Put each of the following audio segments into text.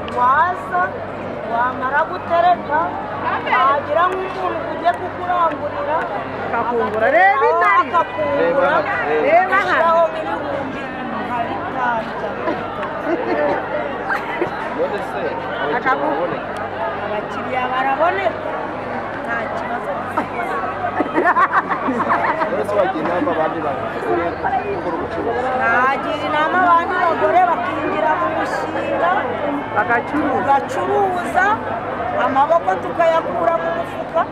neza wamara gutereka wagira nk'umuntu ugiye kukurangurira Akakungura. Reba intare. akakungura Reba hano. ashyiraho ibihumbi nka bitanu none se abakiriya Akagu- baboneka abakiriya baraboneka nta kibazo none se wagira inama abandi bagiye gukora ubucuruzi nagira inama abandi bagore bakinjira mu mushinga bagacuruza tugacuruza amaboko tukayakura mu mufuka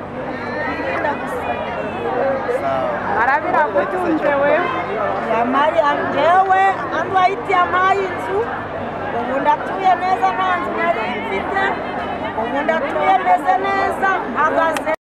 twirinda gusiba arabira gutunze we yamari njyewe andwayiti yampaye inzu ubu ndatuye neza nta nzu nari mfite ubu ndatuye meze neza mpagaze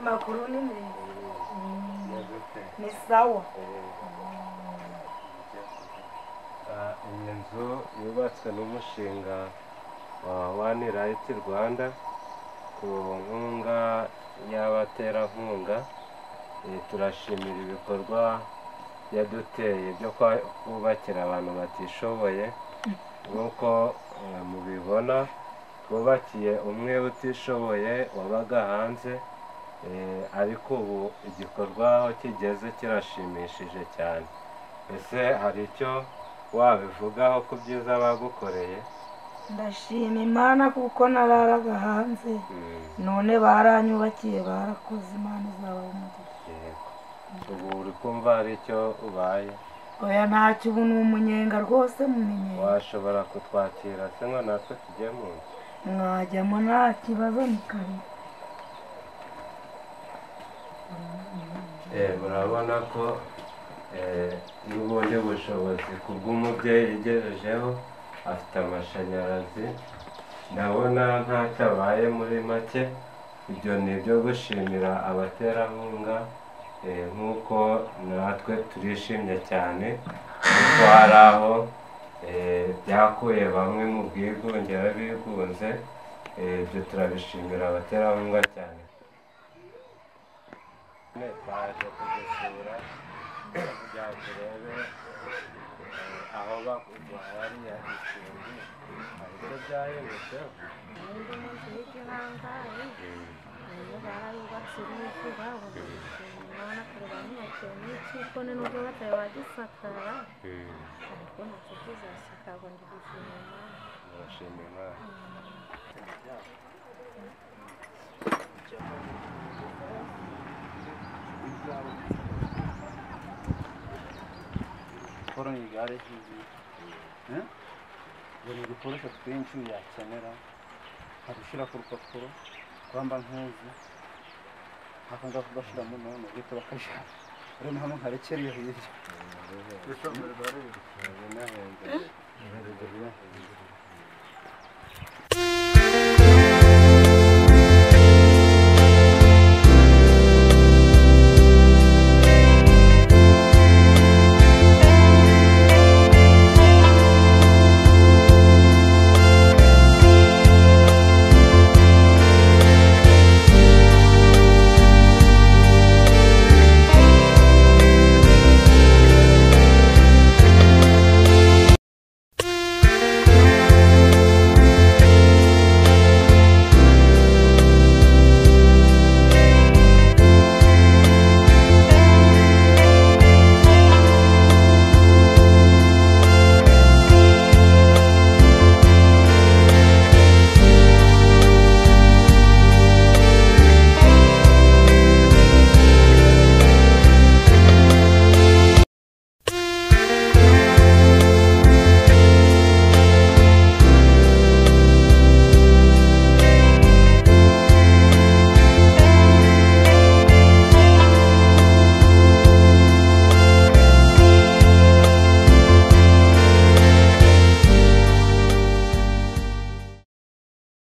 makuru ni ni sawa iyi nzu yubatswe n'umushinga wa wani rayiti rwanda ku nkunga y'abaterankunga Eh, turashimira ibikorwa yaduteye byo kwa- kubakira abantu batishoboye nk'uko eh, mubibona twubakiye umwe utishoboye wabaga hanze Eh, ariko ubu igikorwa aho kigeze kirashimishije cyane ese hari icyo wabivugaho ku byiza bagukoreye ndashima imana kuko nararaga hanze Mm, none baranyubakiye barakoze imana izabaha umugisha yego ubu uri kumva hari icyo ubaye oya ntacyo ubu ni umunyenga rwose mumenyera washobora kutwakira se ngo natwe tujye mu nzu mwajyamo nta kibazo ni kare Eh, murabona ko eh, n'ubundi bushobozi ku bw'umubyeyi yegerejeho afite amashanyarazi ndabona ntacyo abaye muri make ibyo ni ibyo gushimira abaterankunga eh, nk'uko natwe turishimye cyane kuko hari aho eh, byakuye bamwe mu bwigunge bigunze Eh, ibyo turabishimira abaterankunga cyane none twaje kugusura kugira ngo turebe eh, aho bakuduha hariya icumbi hari icyo byahindutseho nubwo batari bagisakara ariko nacyo kizasakarwa ndigushimira imana urashima imana siporo ni igare ryiza buri dukoresha twinshi yakenera nka gushyira ku rupapuro kwamba nkuzi akanga kugashyiramo none gito bakajyana rero ni hamwe nkarekeriye hirya ubu nahembwe